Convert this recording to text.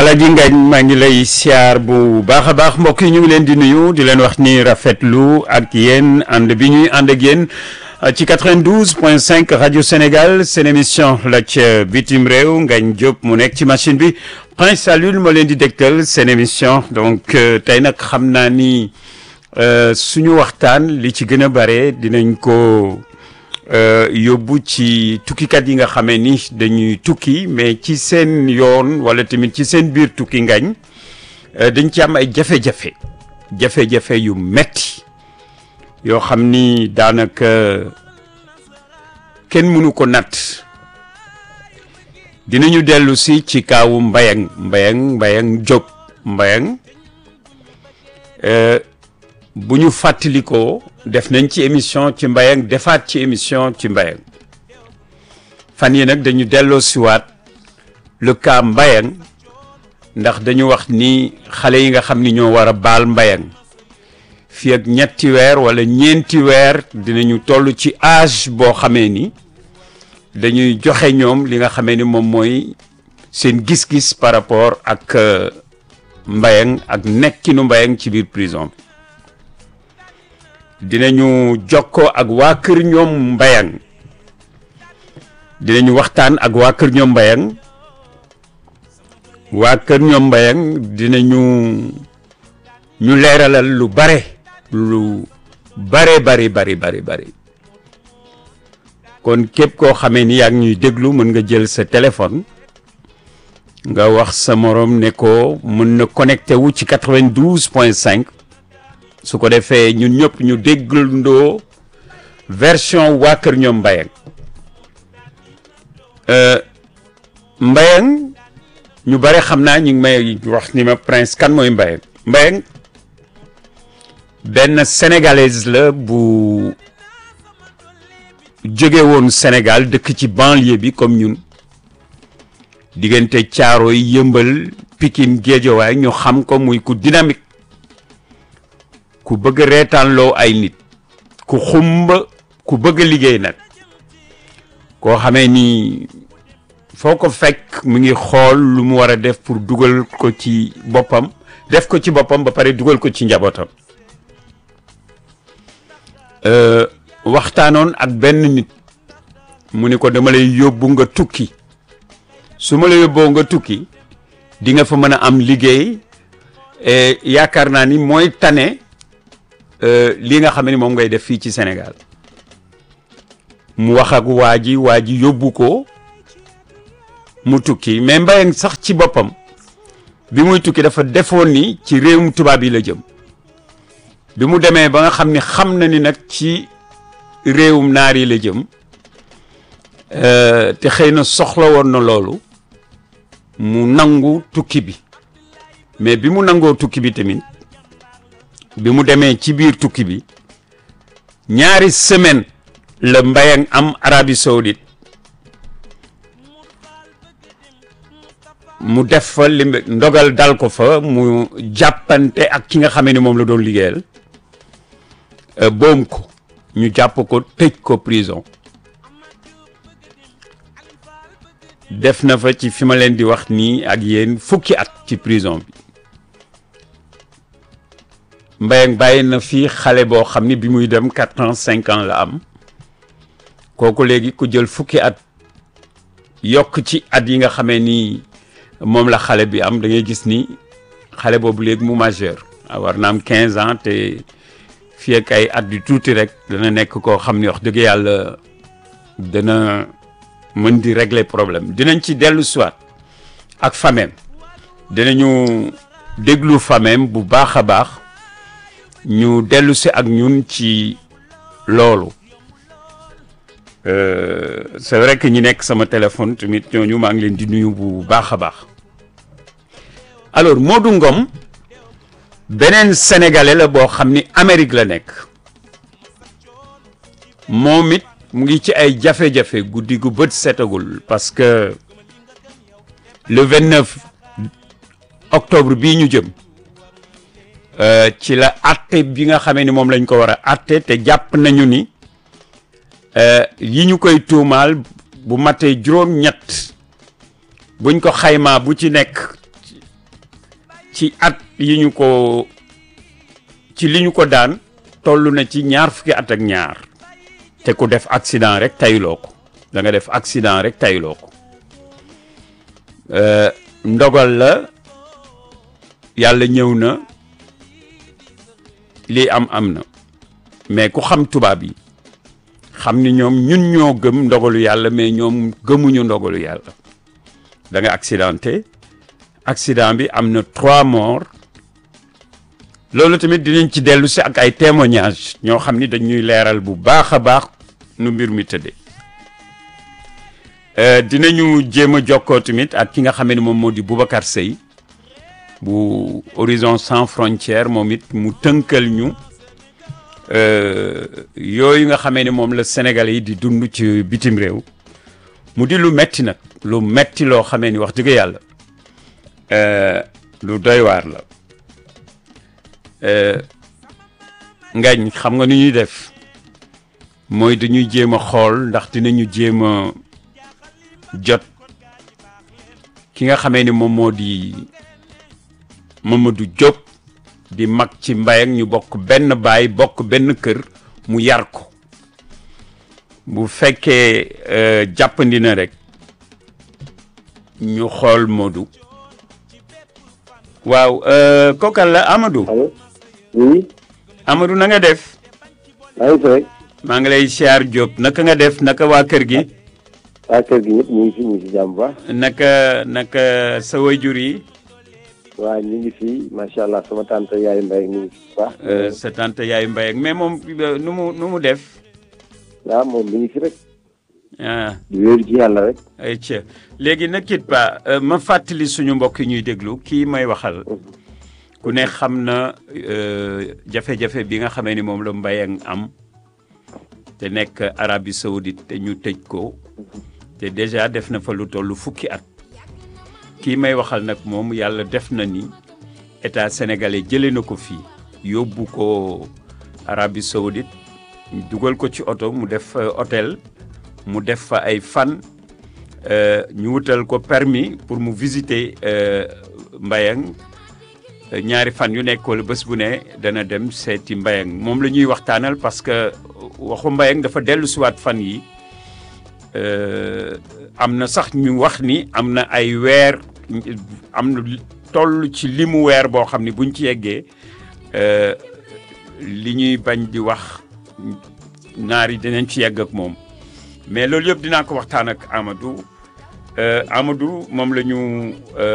Alaaji Ngañ maa ngi lay siyaar bu baax a baax mbokk yi ñu ngi leen di nuyu di leen wax ni rafetlu ak yéen ànd bi ñuy ànd ak yéen ci 92 point 5 rajo Sénégal seen émission la ca bitim réew Ngañ Diop mu nekk ci machine bi Prince Alioune moo leen di dégtal seen émission donc tey nag xam naa ni suñu waxtaan li ci gën a bare dinañ ko yóbbu ci tukkikat yi nga xamee ni dañuy tukki mais ci seen yoon wala tamit ci seen biir tukki ngañ dañ ci am ay jafe-jafe jafe-jafe yu metti yoo xam ni daanaka kenn mënu ko natt dinañu dellu si ci kaawu mbayang mbayang mbayang Diop mbayang bu ñu fàttalikoo def nañ ci émission ci mbayang defaat ci émission ci mbayang fan yi nag dañu delloo siwaat le cas mbayang ndax dañu wax ni xale yi nga xam ni ñoo war a baal mbayang fii ak ñetti weer wala ñeenti weer dinañu toll ci âge boo xamee ni dañuy joxe ñoom li nga xamee ni moom mooy seen gis-gis par rapport ak mbayang ak nekkinu mbayang ci biir prison bi dinañu jokkoo ak waa kër ñoom mbayang dinañu waxtaan ak waa kër ñoom mbayang waa kër ñoom mbayang dinañu ñu leeralal lu bare lu bare bari bari bari bari kon képp koo xamee ni yaa ngi ñuy déglu mën nga jël sa téléphone nga wax sa morom ne ko mën na connecté wu ci 92 point 5 su ko defee ñun ñëpp ñu dégglandoo version waa kër ñoom Mbayang Mbayang ñu bare xam naa ñu ngi may wax ni ma prince kan mooy Mbayang Mbayang benn sénégalaise la bu jóge woon Sénégal dëkk ci banlieue bi comme ñun diggante caaro yi yëmbal Pikine Géejawaay ñu xam ko muy ku dynamique ku bëgg reetaanloo ay nit ku xumba ku bëgg liggéey nag koo xamee ni foo ko fekk mu ngi xool lu mu war a def pour dugal ko ci boppam def ko ci boppam ba pare dugal ko ci njabootam waxtaanoon ak benn nit mu ni ko dama lay yóbbu nga tukki su ma la yóbboo nga tukki di nga fa mën a am liggéey yaakaar naa ni mooy tane li nga xam ne moom ngay def fii ci Sénégal mu wax ak waa ji waa ji yóbbu ko mu tukki mais Mbayang sax ci boppam bi muy tukki dafa defoon ni ci réewum tubaab yi la jëm bi mu demee ba nga xam ni xam na ni nag ci réewum naar yi la jëm te xëy na soxla woon na loolu mu nangu tukki bi mais bi mu nangoo tukki bi tamit bi mu demee ci biir tukki bi ñaari semaine la Mbayang am Arabie Saoudite mu def fa li ndogal dal ko fa mu jàppante ak ki nga xamee ni moom la doon liggéeyal boom ko ñu jàpp ko tëj ko prison def na fa ci fi ma leen di wax nii ak yéen fukki at ci prison bi Mbayang bàyyi na fii xale boo xam ni bi muy dem quatre ans cinq ans la am kooku léegi ku jël fukki at yokk ci at yi nga xamee ni moom la xale bi am da ngay gis ni xale boobu léegi mu majeur war na am quinze ans te fii ak ay at yu tuuti rek dana nekk koo xam ni wax dëgg yàlla dana mën di régler problème dinañ ci dellu siwaat ak famem dinañu déglu famem bu baax a baax ñu dellu si ak ñun ci loolu c'est vrai que ñi nekk sama téléphone tamit ñooñu maa ngi leen di nuyu bu baax a baax alors Modou Ngom beneen sénégalais la boo xam ni Amérique la nekk moom it mu ngi ci ay jafe-jafe guddi gu bët setagul parce que le 29 octobre bii ñu jëm ci la atte bi nga xamee ni moom lañ ko war a atte te jàpp nañu ni yi ñu koy tuumaal bu matee juróom-ñett buñ ko xaymaa bu ci nekk ci at yi ñu ko ci li ñu ko daan toll na ci ñaar fukki at ak ñaar te ku def accident rek tayloo ko da nga def accident rek tayloo ko ndogal la yàlla ñëw na lii am am na mais ku xam tubaab yi xam ni ñoom ñun ñoo gëm ndogalu yàlla mais ñoom gëmuñu ndogalu yàlla da nga accidenté accident bi am na trois morts loolu tamit dinañ ci dellu si ak ay témoignages ñoo xam ni dañuy leeral bu baax a baax nu mbir mi tëddee dinañu jéem a jokkoo tamit ak ki nga xam ne moom moo di Boubacar Seye bu Horizon Sans Frontières moom it mu tënkal ñu yooyu nga xamee ne moom la Sénégalais yi di dund ci bitim réew mu di lu metti nag lu metti loo xamee ni wax dëgg yàlla lu doy waar la ngañ xam nga nu ñuy def mooy dañuy jéem a xool ndax dinañu jéem a jot ki nga xamee ni moom moo di Mamadou Diop di mag ci mbay ak ñu bokk benn baay bokk benn kër mu yar ko bu fekkee jàppandi na rek ñu xool Modou waaw kookal la Amadou. allo oui. Amadou na nga def. maa ngi fi rek. maa ngi lay siyaar Diop naka nga def naka waa kër gi. waa kër gi ñëpp ñu ngi fi ñu ngi si jàmm baax. naka naka sa wayjur yi. waa ñu ngi fi macha allah sama tante yaayu mbay ñu ngi fi baax. sa tante yaayu mbay ak mais moom nu mu nu mu def. waaw moom mi ngi fi rek. ah di wéeru ci yàlla rek. ay ca léegi nag kit pa ma fàttali suñu mbokk yi ñuy déglu kii may waxal ku ne xam na jafe-jafe bi nga xamee ni moom la Mbayang am te nekk Arabie Saoudite te ñu tëj ko te déjà def na fa lu toll fukki at kii may waxal nag moom yàlla def na ni état sénégalais jëlee na ko fii yóbbu ko Arabie Saoudite dugal ko ci oto mu def hôtel mu def fa ay fan ñu wutal ko permis pour mu visiter Mbayang ñaari fan yu nekk wala bés bu ne dana dem seeti Mbayang moom la ñuy waxtaanal parce que waxu Mbayang dafa dellu siwaat fan yi am na sax ñu wax ni am na ay weer am na toll ci limu weer boo xam ni buñ ci yeggee li ñuy bañ di wax naar yi dinañ ci yegg ak moom mais loolu yëpp dinaa ko waxtaan ak Amadou Amadou moom la ñu